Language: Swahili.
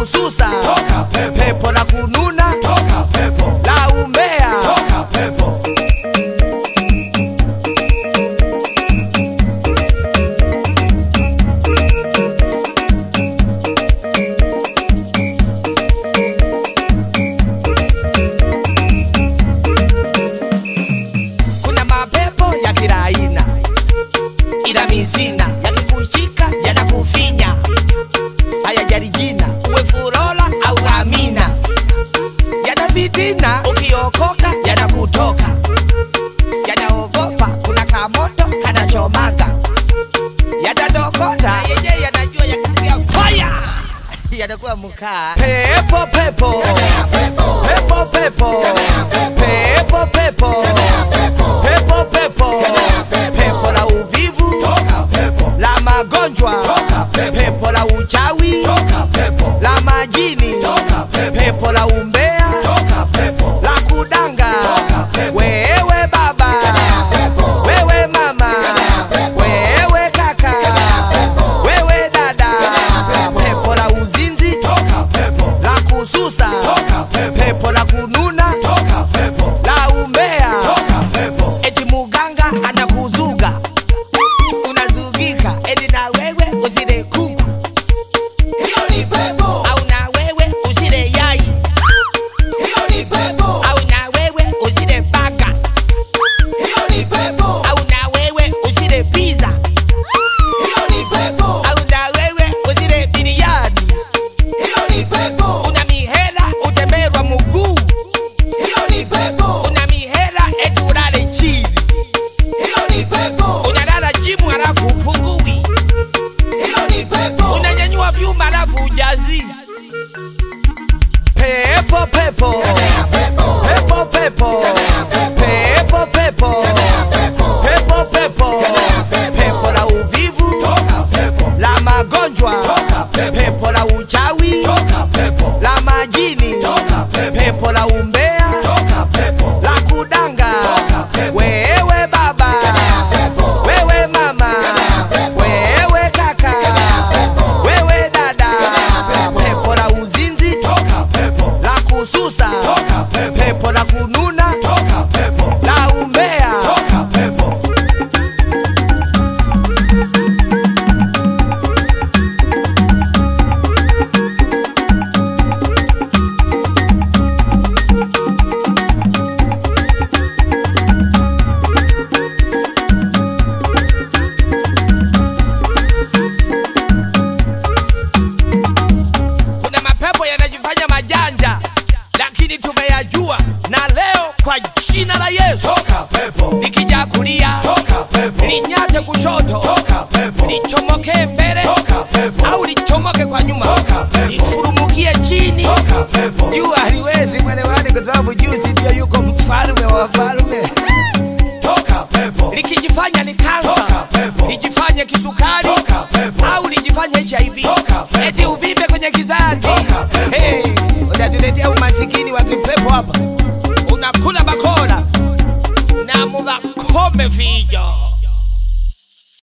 kususa Toka pepo. pepo la kununa Toka pepo. la umbea Toka pepo. kuna mapepo ya kila aina ila mizina yakikushika yanakufinya hayajali jina uwe furola au amina yana fitina ukiokoka yanakutoka yanaogopa kuna kamoto kanachomaga yatatokota yenye yanajua yakisikia faya yanakuwa mkaa pepo pepo pepo pepo pepo pepo pepo pepo pepo la uvivu Toka pepo. la magonjwa Toka pepo. pepo la uchawi Toka pepo. la majini Toka pepo. pepo la umbea Toka pepo. la kudanga Toka pepo. wewe baba wewe mama wewe kaka wewe dada pepo la uzinzi Toka pepo. la kususa Toka pepo. pepo la kununa Toka pepo. la umbea Toka pepo. eti muganga anakuzuga unazugika eti na wewe usile kuku Hiyo ni pepo. au na wewe usile yai Hiyo ni pepo. au na wewe usile baga Hiyo ni pepo. au na wewe usile pizza Hiyo ni pepo. au na wewe usile biriani Hiyo ni pepo. una mihela utemberwa muguu Hiyo ni pepo. una mihela eti ulale chini Hiyo ni pepo. unalala jimu halafu upungui Hiyo ni pepo. unanyanyua vyuma halafu ujazi pepo pepo pepo pepo pepo pepo pepo pepo pepo la uvivu Toka pepo. la magonjwa Toka pepo. pepo la uchawi Toka pepo. la majini Toka pepo. pepo la umbea Toka pepo. la kudanga Toka pepo. wewe baba wewe mama wewe kaka wewe dada pepo la uzinzi Toka pepo. la kususa Toka pepo. pepo la kununa Toka pepo. la umbea Toka pepo. kuna mapepo yanajifanya majanja lakini tumeyajua na leo kwa jina la yesu Toka pepo. likija kulia Toka pepo. linyate kushoto Toka pepo. lichomoke mbele Toka pepo. au lichomoke kwa nyuma Toka pepo. lifurumukie chini Toka pepo. juu haliwezi mwelewani kwa sababu juzi ndio yuko mfalme wa wafalme Toka pepo. likijifanya ni kansa Toka pepo. lijifanye kisukari Toka pepo. au lijifanye hiv Toka pepo. eti uvimbe kwenye kizazi Toka pepo. hey, unatuletea umasikini wa kipepo hapa unakula bakora na mubakome vi